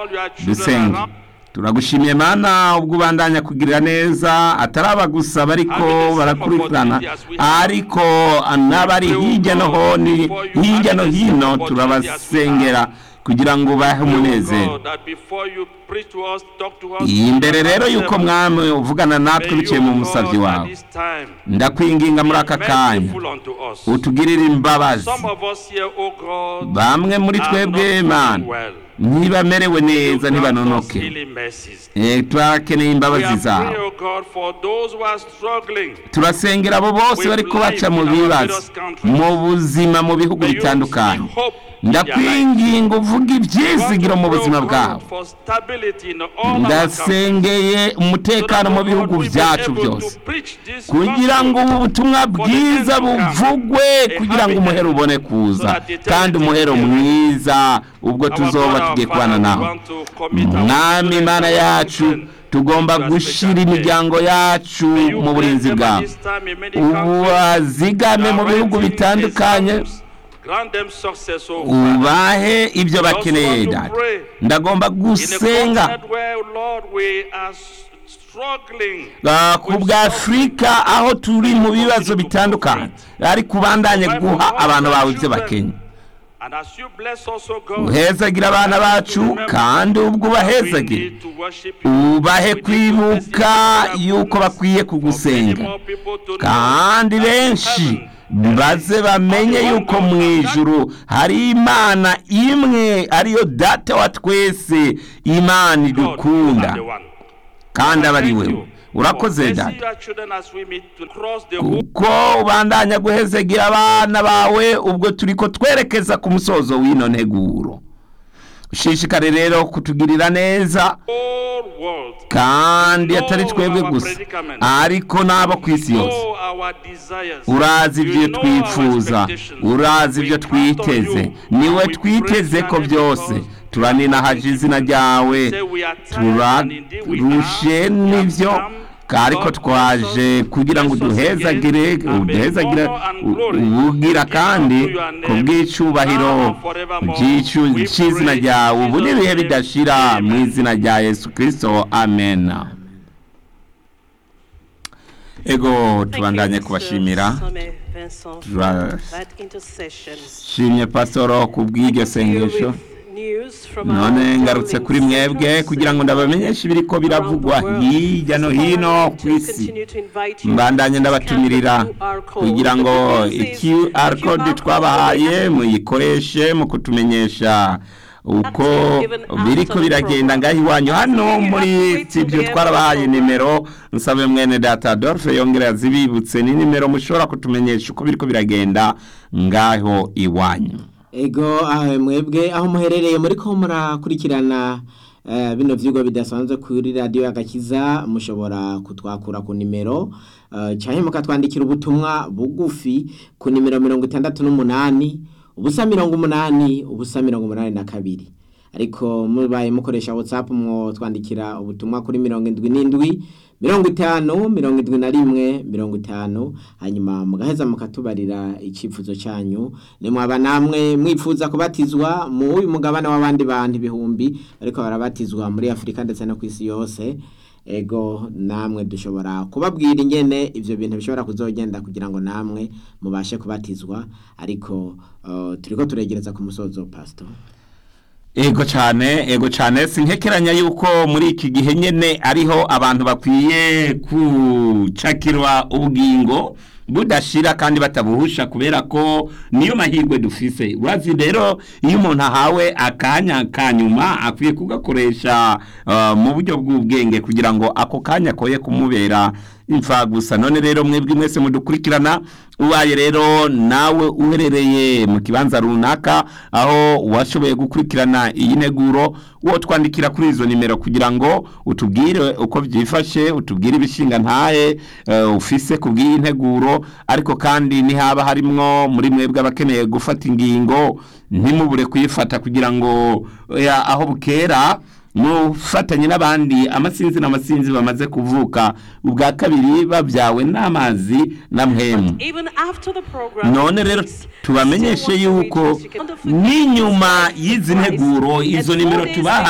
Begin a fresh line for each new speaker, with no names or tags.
dusenge turagushimiye mana ubwo ubandanya kugirira neza atari abagusa bariko barakurikirana ariko n'abari hirya no honi hirya no hino turabasengera kugira ngo ubahe umunezero iyi mbere rero yuko mwami uvugana natwe biciye mu musabyi wawe ndakwinginga muri aka kanya utugirire imbabazi bamwe muri twebwe mana ntibamerewe neza ntibanonoke turakeneye imbabazi zawe turasengera abo bose bari kubaca mu bibazo mu buzima mu bihugu bitandukanye ndakwinginga uvuga ibyizigiro mu buzima bwawe ndasengeye umutekano mu bihugu byacu byose kugira ngo ubu butumwa bwiza buvugwe kugira ngo umuhero ubone kuza kandi umuhero mwiza ubwo tuzoba tugiye kubana nawe mwami imana yacu tugomba gushyira imiryango yacu mu burinzi bwawe ubazigame mu bihugu bitandukanye ubahe ibyo bakeneye dada ndagomba gusenga ku bwa afurika aho turi mu bibazo bitandukanye ariko ubandanye guha abantu bawe ibyo bakenye uhezagira abana bacu kandi ubwo ubahezagira ubahe kwibuka yuko bakwiye kugusenga kandi benshi baze bamenye yuko mu ijuru hari imana imwe ariyo data wa twese imana idukunda kandi aba ari wewe urakoze dada kuko ubandanya guhezegira abana bawe ubwo turi ko twerekeza ku musozo w'ino nteguro ushishikare rero kutugirira neza kandi atari twebwe gusa ariko n'abo ku isi yose urazi ibyo twifuza urazi ibyo twiteze niwe twiteze ko byose turaninahaje izina ryawe turarushe n'ibyo ariko twaje kugira ngo uduhezagire uduhezagire ubugira kandi ku bw'icyubahiro cy'izina ryawe ubu n'ibihe bidashira mu izina rya yesu kirisito amen ego tubandanye kubashimira turashimye pasoro ku bw'iryo sengesho none ngarutse kuri mwebwe kugira ngo ndabamenyeshe ibiri ko biravugwa hirya no hino ku isi mbandanye ndabatumirira kugira ngo QR code twabahaye muyikoreshe mu kutumenyesha uko biri ko biragenda ngaho iwanyu hano muri ibyo twarabahaye nimero nsabe mwene data Adolphe yongera yazibibutse ni nimero mushobora kutumenyesha uko biri ko biragenda ngaho iwanyu
ego mwebwe aho muherereye muri ko murakurikirana bino byigwa bidasanzwe kuri radiyo y'agakiza mushobora kutwakura ku nimero cyangwa mukatwandikira ubutumwa bugufi ku nimero mirongo itandatu n'umunani ubusa mirongo umunani ubusa mirongo umunani na kabiri ariko mubaye mukoresha watsapu mwotwandikira ubutumwa kuri mirongo indwi n'indwi mirongo itanu mirongo indwi na rimwe mirongo itanu hanyuma mugaheza mukatubarira icyifuzo cyanyu nimwaba namwe mwifuza kubatizwa mu uyu mugabane w'abandi bantu ibihumbi ariko barabatizwa muri afurika ndetse no ku isi yose ego namwe dushobora kubabwira ingene ibyo bintu bishobora kuzogenda kugira ngo namwe mubashe kubatizwa ariko turi ko turegereza ku musozo pasito
ego cyane ego cyane sinkekeranya yuko muri iki gihe nyine ariho abantu bakwiye gucakirwa ubugingo budashira kandi batabuhusha kubera ko niyo mahirwe dufise urazi rero iyo umuntu ahawe akanya ka nyuma akwiye kugakoresha mu buryo bw'ubwenge kugira ngo ako kanya koye kumubera imfa gusa none rero mwebwe mwese mudukurikirana ubaye rero nawe uherereye mu kibanza runaka aho washoboye gukurikirana iyi neguro uwo twandikira kuri izo nimero kugira ngo utubwire uko byifashe utubwire ibishinga ntahe ufise ku bw'iyi nteguro ariko kandi ntihaba harimwo muri mwebwe abakeneye gufata ingingo ntimubure kuyifata kugira ngo aho bukera mufatanye n'abandi amasinzi n'amasinzi bamaze kuvuka ubwa kabiri babyawe n'amazi na mwemu none rero tubamenyeshe yuko n'inyuma y'izi nteguro izo nimero tubaha